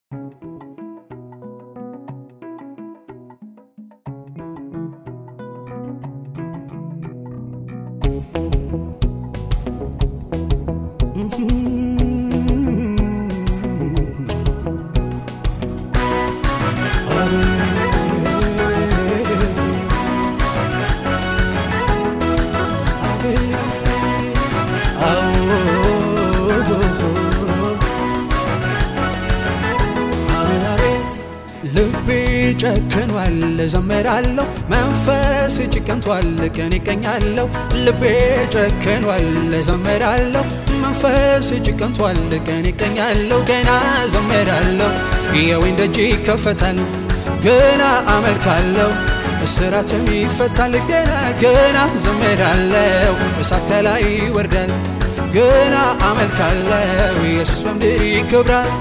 ልቤ ጨክኗል ዘምራለሁ፣ መንፈስ ጭቀንቷል ቀን ይቀኛለሁ። ልቤ ጨክኗል ዘምራለሁ፣ መንፈስ ጭቀንቷል ቀን ይቀኛለሁ። ገና ዘምራለሁ፣ የወይን ደጅ ይከፈታል፣ ገና አመልካለሁ፣ እስራትም ይፈታል። ገና ገና ዘምራለሁ፣ እሳት ከላይ ይወርዳል፣ ገና አመልካለሁ፣ ኢየሱስ በምድር ይከብራል።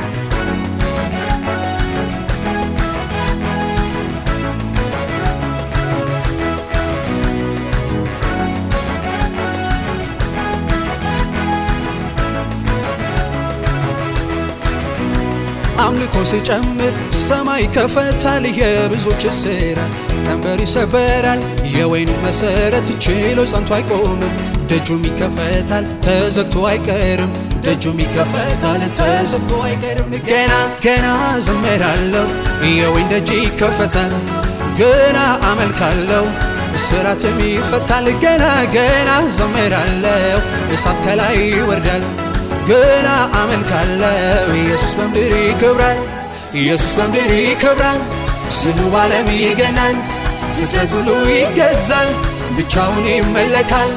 አምልኮ ሲጨምር ሰማይ ከፈታል፣ የብዙዎች እስራት ቀንበር ይሰበራል። የወይኑ መሰረት ችሎ ጸንቶ አይቆምም፣ ደጁም ይከፈታል፣ ተዘግቶ አይቀርም። ደጁም ይከፈታል፣ ተዘግቶ አይቀርም። ገና ገና ዘምራለሁ፣ የወይን ደጅ ይከፈታል፣ ገና አመልካለሁ፣ እስራትም ይፈታል። ገና ገና ዘምራለሁ፣ እሳት ከላይ ይወርዳል ገና አመልካለሁ ኢየሱስ በምድር ይከብራል፣ ኢየሱስ በምድር ይከብራል። ስሙ ባለም ይገናል፣ ፍጥረት ሁሉ ይገዛል፣ ብቻውን ይመለካል።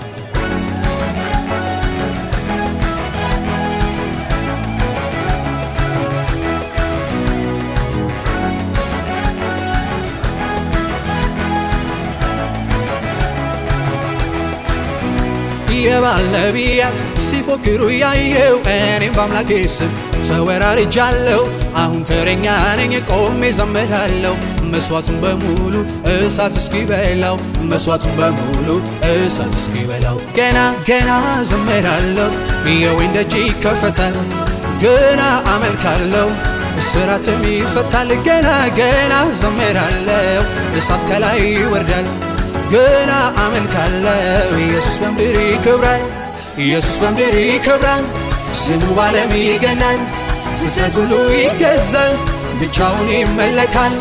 የባል ነቢያት ሲፎክሩ ያየው እኔም በአምላኬ ስም ተወራርጃለሁ። አሁን ተረኛ ነኝ ቆሜ ዘምራለሁ። መስዋዕቱን በሙሉ እሳት እስኪበላው መስዋዕቱን በሙሉ እሳት እስኪበላው ገና ገና ዘምራለሁ። የወይን ደጅ ይከፈታል፣ ገና አመልካለሁ፣ እስራትም ይፈታል። ገና ገና ዘምራለሁ፣ እሳት ከላይ ይወርዳል ገና አመልካለሁ ኢየሱስ በምድር ይከብራል፣ ኢየሱስ በምድር ይከብራል። ስሙ ባለም ይገናል፣ ፍጥረት ሁሉ ይገዛል፣ ብቻውን ይመለካል።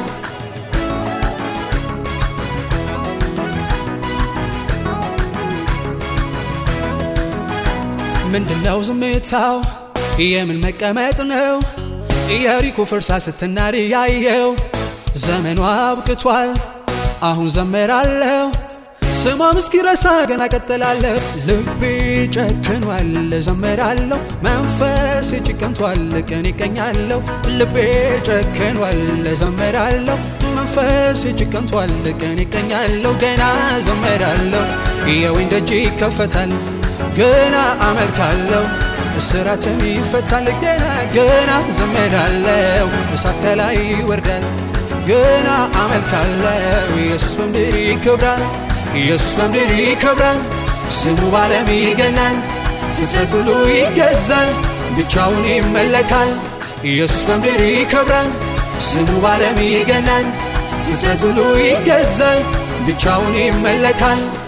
ምንድነው ዝምታው? የምን መቀመጥ ነው? ኢያሪኮ ፈርሳ ስትናድ ያየው ዘመኗ አብቅቷል። አሁን ዘመራለሁ ስሟም እስኪረሳ ገና ቀጥላለሁ። ልቤ ጨክኗል ዘመራለሁ፣ መንፈስ ጭቀንቷል ቀን ይቀኛለሁ። ልቤ ጨክኗል ዘመራለሁ፣ መንፈስ ጭቀንቷል ቀን ይቀኛለሁ። ገና ዘመራለሁ፣ የወይን ደጅ ይከፈታል፣ ገና አመልካለሁ፣ እስራትም ይፈታል። ገና ገና ዘመራለሁ፣ እሳት ከላይ ይወርዳል ገና አመልካለሁ ኢየሱስ በምድር ይከብራል፣ ኢየሱስ በምድር ይከብራል። ስሙ ባለም ይገናል፣ ፍጥረት ሁሉ ይገዛል፣ ብቻውን ይመለካል። ኢየሱስ በምድር ይከብራል፣ ስሙ ባለም ይገናል፣ ፍጥረት ሁሉ ይገዛል፣ ብቻውን ይመለካል።